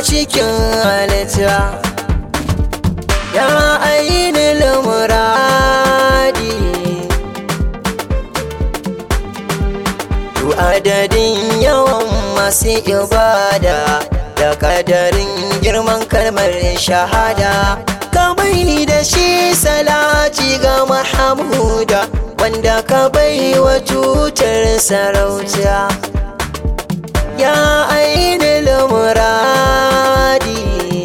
cikin halitta ya ainihin muradi Tu adadin yawan masu ibada da kadarin girman kalmar shahada kamai da shi salati ga mahamuda wanda ka bai wa tutar sarauta ya ainihin muradi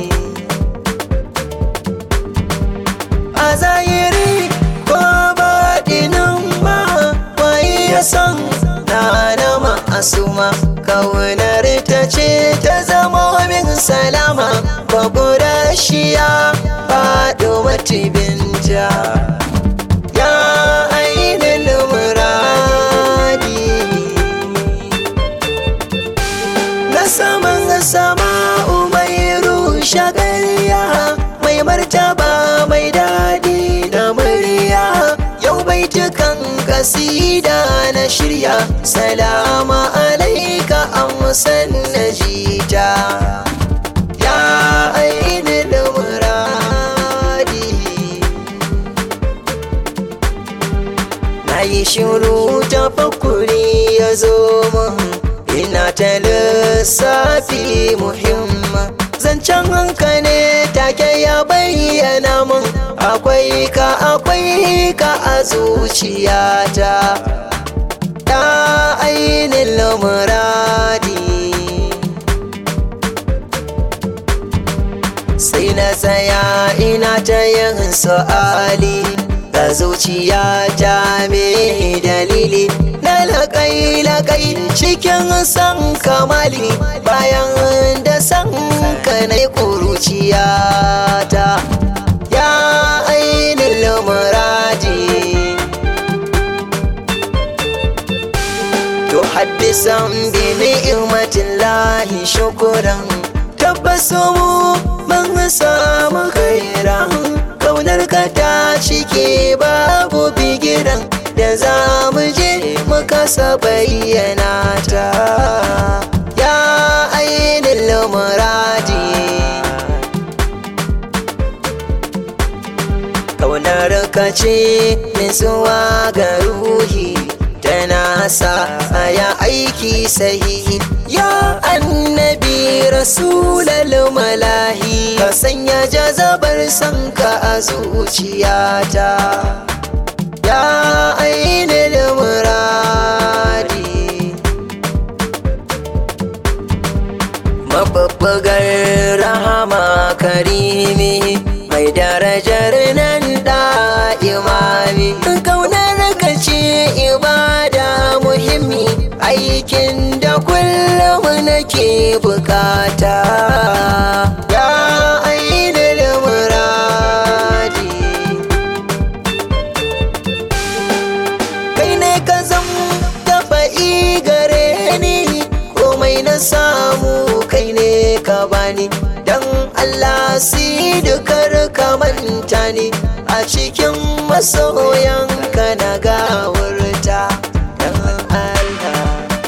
a zahiri ko baɗinin ma wai ya san na na ma'asuma kaunar ta ce ta zama min salama babura shiya faɗo matibinta ya ainihin muradi na saman sama mai rushe ƙarya mai martaba mai daɗi da murya yau baitukan kasida na shirya salama alaika amsan na jita ya ainihin muradi na yi shiru ta fakuri ya zo min ina ta lissafi muhimma zancen hanka ne take ya bayyana min akwai ka akwai ka a zuciyata ta ainihin muradi sai na tsaya ina ta yin su'ali ga zuciya ta me dalili na laƙai laƙai cikin san kamali bayan da san ka na ƙuruciya ta ya ainihin muradi to haddisan bi ni'matin lahi shukuran tabbasu mu mun samu khairan kaunar ka ta cike babu bigiran da za mu je mu kasa bayyana ta ya ainihin muradi kaunar ka ce nutsuwa ga ruhi tana sa ya aiki sahihi ya annabi rasulal malahi ka sanya jazabar sanka a zuciyata ya ainihin muradi mababbagar rahama karimi mai darajar nan da imami kaunar ka ce ibada muhimmi aikin da kullum nake bukata ya ainihin muradi kai ne ka zam dafa'i gare ni komai na samu kai ne ka bani dan Allah si dukar ka manta ni a cikin masoyanka na gawurta dan Allah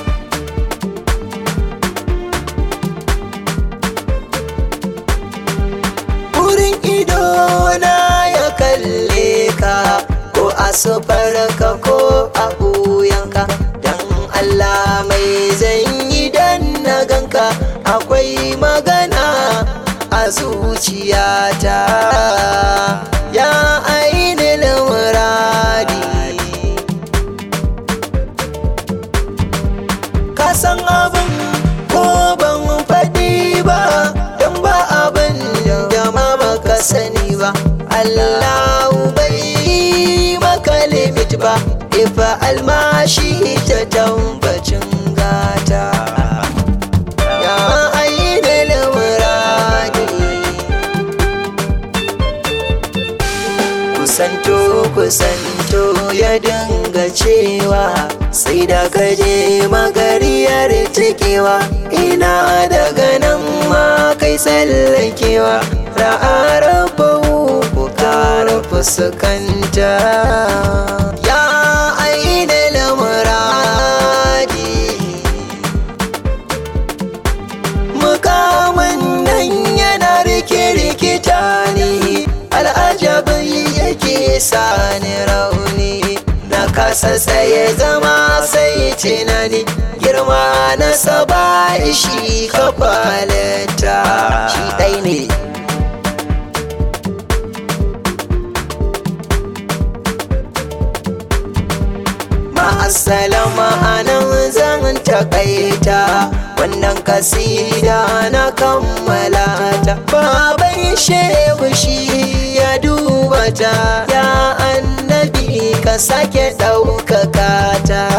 wurin ido na ya kalle ka ko a ka ko a buyanka dan Allah mai zan yi dan na ganka akwai magana a zuciyata ya ainihin muradi ka san abin ko ban faɗi ba don ba abin da ma baka sani ba Allahu bai maka limit ba ifa almashi ta tambacin gata ya ainihin muradi kusanto kusanto ya dinga cewa sai da kaje magariyar cikewa ina daga nan ma kai tsallakewa ra'arabahu ku kara fuskanta ya ainihin muradi mukamin nan sani rauni na kasa tsaye zama sai tunani girma na saba shi kafalata shi ɗai ne ma'asalama anan zan takaita wannan kasida na kammala ta baban shehu shi ya duba ta ya annabi ka sake ɗaukaka ta